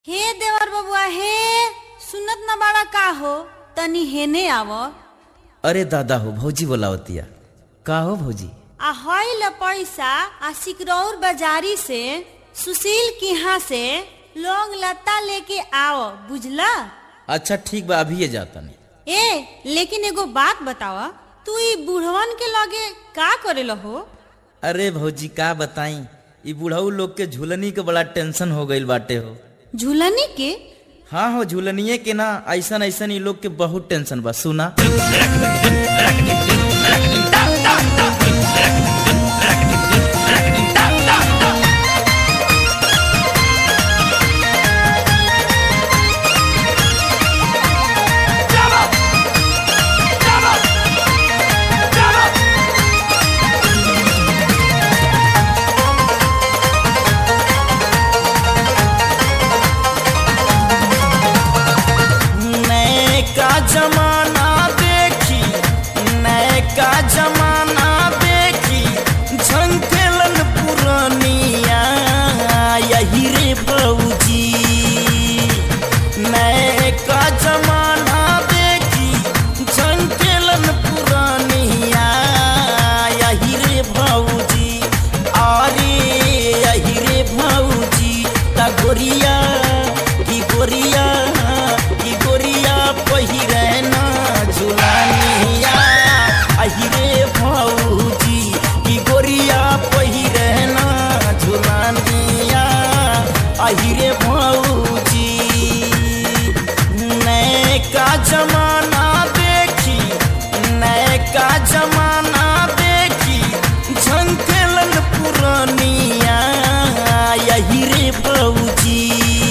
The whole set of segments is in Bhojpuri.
हे देवर बबुआ हे सुनत न बाड़ा का हो तनी हेने आव अरे दादा हो भौजी बोलावतिया का हो भौजी आ हई ल पैसा आ सिकरौर बाजारी से सुशील के यहाँ से लौंग लता लेके आओ बुझला अच्छा ठीक बा अभी जाता नहीं ए लेकिन एगो बात बतावा तू ई बुढ़वन के लगे का करे हो अरे भौजी का बताई ई बुढ़ऊ लोग के झूलनी के बड़ा टेंशन हो गईल बाटे हो झूलनी के हाँ हो झूलनिए के ना ऐसन ऐसन ई लोग के बहुत टेंशन बा सुना नए का जमाना देखी नए का जमाना देखी झंकेलन पुरानिया यही रे भौजी नए का जमाना देखी झंकेलन पुरानिया यही रे भौजी अरे यही रे भौजी ता गोरिया की गोरिया की गोरिया पहिरे ना झुलानिया अही रे भौजी की गोरिया पहिरे ना झुलानिया अही रे भौजी नए का जमाना देखी नए का जमाना देखी झंकेलन पुरानिया यही रे भौजी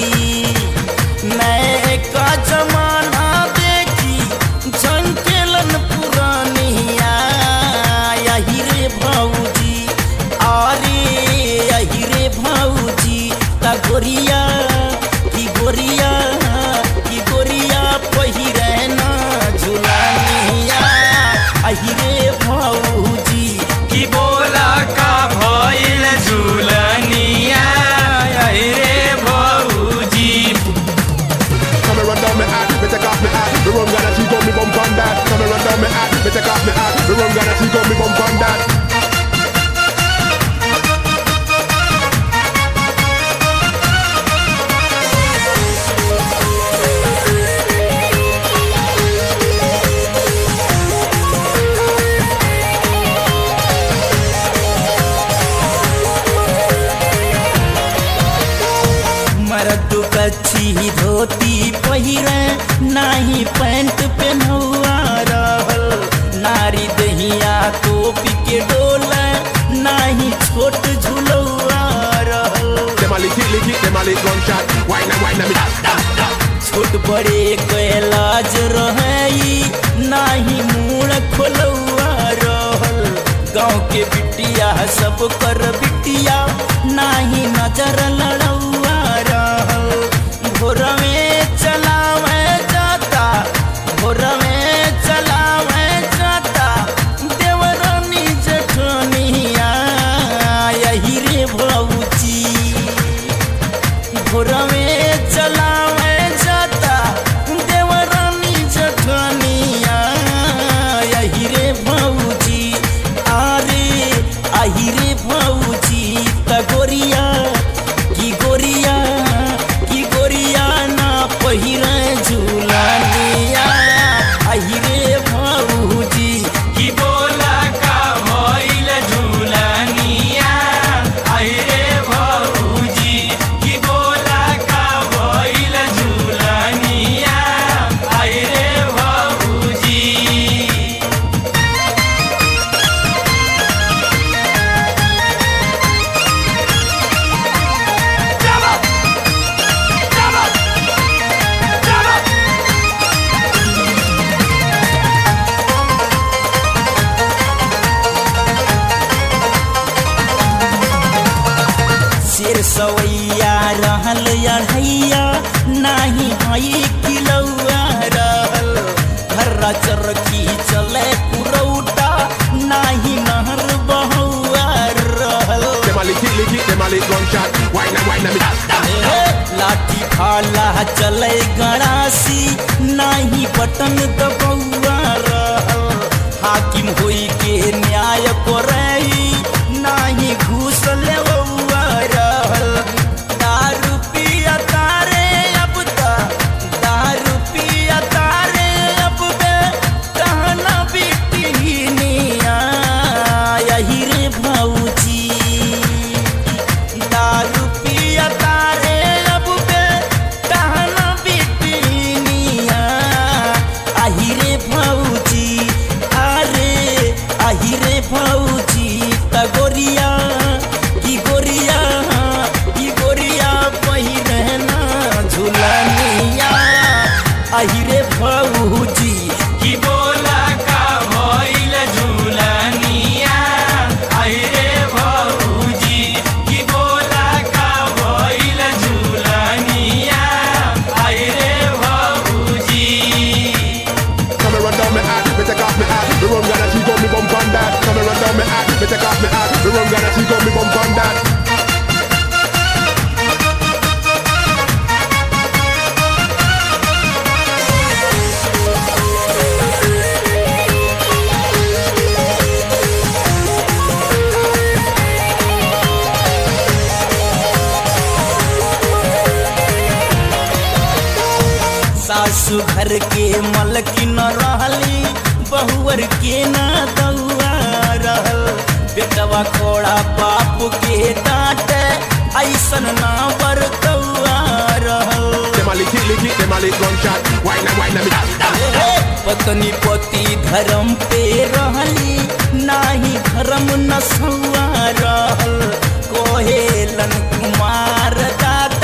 नए का जमाना देखी झंकेलन पुरानिया यही रे भौजी अरे यही रे भौजी ता गोरिया की गोरिया की गोरिया पहिरे ना झुलानिया अही रे भौजी की बोला का भइल झुलनिया अहि रे भौजी Come and run down my hat, me take off my hat. The rum gonna cheat on me bump on that. Come and run down my hat, me take off my hat. The rum gonna cheat on me bump on that. मर्द कच्छी धोती पहिरे नाही पैंट पेनहुआ रहल नारी दहिया टोपी के डोल नाही छोट झुलौआ रहल Them a lick it, lick it, them a lick gunshot. Wine and wine and me da da da. छोट बड़े कैलाज रही नाही मूड़ खोलौआ रहल गाँव के बिटिया सब कर बिटिया नाही नजर लड़ौआ रहल भोर में चलावे जाता भोर में चलावे जाता देवरानी जठनिया यही रे भौजी भोर में चलावे जाता देवरानी जठनिया यही रे भौजी अरे अही रे भौजी त गोरिया की गोरिया की गोरिया ना पहिरे झूलनिया अही रे भौजी की बोला का भइल झुलनिया अहि रे भौजी की बोला का भइल झुलनिया अहि रे भौजी शेर सवैया रहल अढ़ैया नाही हई किलौआ रहल घर्रा चरखी चले पुरौटा नाही नहर बहुआ रहल Them a lick it, lick it, them a lick gunshot. Wine and wine and me da da da. लाठी भाल चले गड़ासी नाही बटन दबौआ रहल हाकिम होई के न्याय करई नाही घूस लेवौआ रहल दारू पिया तारे अब त दारू पिया तारे अब बे कहना बिटिनिया यही रे भौजी दारू पिया तारे अब बे कहना बिटिनिया आही रे भौजी अरे आही रे भौजी त गोरिया की गोरिया की गोरिया पहिरना झुलनिया आही रे भौजी की बोला का भइल झुलनिया आई रे भौजी की बोला का भइल झुलनिया आई रे भौजी Come and run down my hat, me take off my hat. The rum gonna cheek on me bump on that. Come and run down my hat, me take off my hat. The rum gonna cheek on me bump on that. सासु घर के मलकिन रहली बहुअर के ना दौआ रहल बेटवा खोड़ा बाप के डांट ऐसन ना बरतौआ रहल Them a lick it, lick it, them a lick gunshot. Wine and wine and me that, that. हे पत्नी पति धर्म पे रहली नाही धर्म नसुआ रहल कोहेलन कुमार दादा